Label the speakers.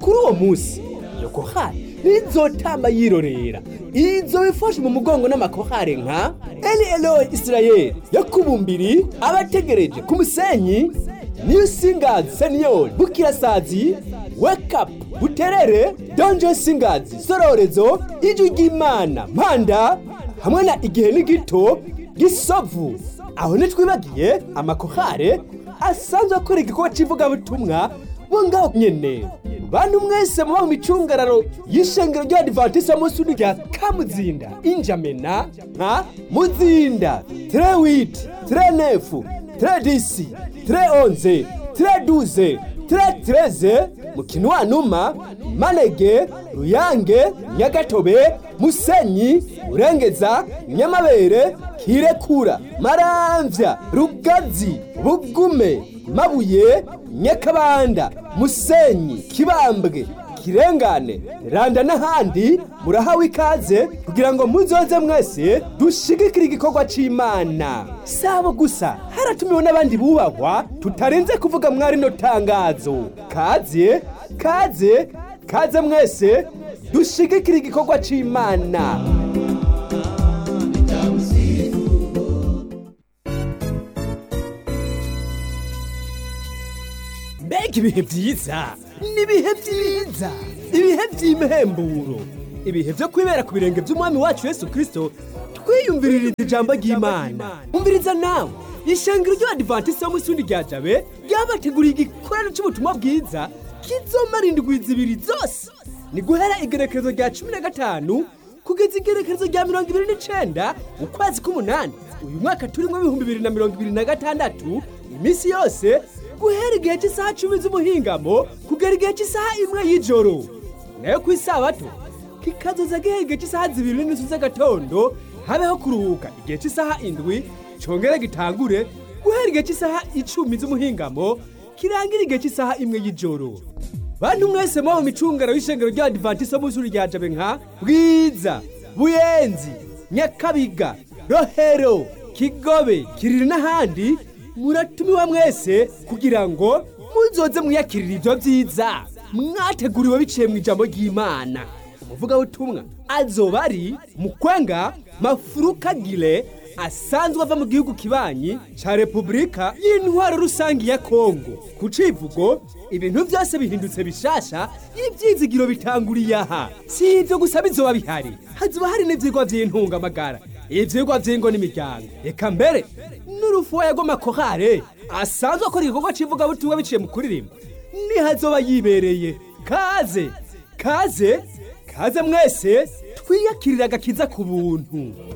Speaker 1: kuri uwo munsi iyo kohari ntizotamba yirorera izo bifashe mu mugongo n'amakohare nka eli eloyi isirayeli yakubumbiri abategereje ku musenyi niyo singazi seniyori bukirasazi wekapu buterere donjo singazi sororezo ijwi ry'imana mpanda hamwe na igihe n'igito gisovu aho ntitwibagiye amakohare asanzwe akora igikorwa cy'ivugabutumwa bo ngaho nyene bantu mwese muba mu micungararo y'ishengero ry'abadivantisiti munsi rya kamuzinda injamena nka muzinda tre witi tre nefu tre disi tre onze tre duze tre treze mukinwanuma manege ruyange nyagatobe musenyi urengeza nyamabere kirekura maramvya rugazi bugume mabuye nyakabanda musenyi kibambwe kirengane randa n'ahandi murahawe ikaze kugira ngo muzoze mwese dushigikire igikorwa c'imana sabo gusa haratumiwe n'abandi bubahwa tutarinze kuvuga mwari no tangazo kaze kaze kaze mwese dushigikire igikorwa c'imana mbega ibihe byiza ni ibihe byiza ibihe by'imhemburo ibihe byo kwibera ku birenge by'umwami wacu yesu kirisito twiyumvirira ijambo ry'imana umviriza nawe ishengero ry'abadivantisiti bo munsi rya jabe ryabateguriye igikorano cy'ubutumwa bwiza kizomara indwi zibiri zose ni guhera igerekezo rya cumi na gatanu kugeza igerekezo rya mirongo ibiri n'icenda ukwezi k'umunani uyu mwaka turimo ibihumbi bibiri na mirongo ibiri na gatandatu iminsi yose guhera igihe cy'isaha cumi z'umuhingamo kugera igihe cy'isaha imwe y'ijoro nayo ku isabato kikazoza guhera igihe cy'isaha zibiri n'inusu z'agatondo habeho kuruhuka igihe cy'isaha indwi congere gitangure guhera igihe cy'isaha icumi z'umuhingamo kirangira igihe cy'isaha imwe y'ijoro bantu mwese muba mu micungano y'ishengero ry'abadivantisiti bo mu rya jabe nka bwiza buyenzi nyakabiga rohero kigobe kiriri n'ahandi muratumiwa mwese kugira ngo muzoze mwiyakirira ibyo byiza mwateguriwe biciye mu ijambo ry'imana umuvugabutumwa azoba ari mukwenga mafurukagire asanzwe ava mu gihugu kibanyi ca repubulika y'intwaro rusange ya kongo ku civugo ibintu byose bihindutse bishasha ibyizigiro bitanguriye aha si ibyo gusa bizoba bihari hazoba hari n'ivyigwa vy'intungamagara ivyigwa vy'ingo n'imiryango reka mbere n'urufuwa rw'amakorale asanzwe akora igikorwa c'ivugabutumwa biciye mu kuririmba nihazoba yibereye kaze kaze kaze mwese twiyakirira agakiza ku buntu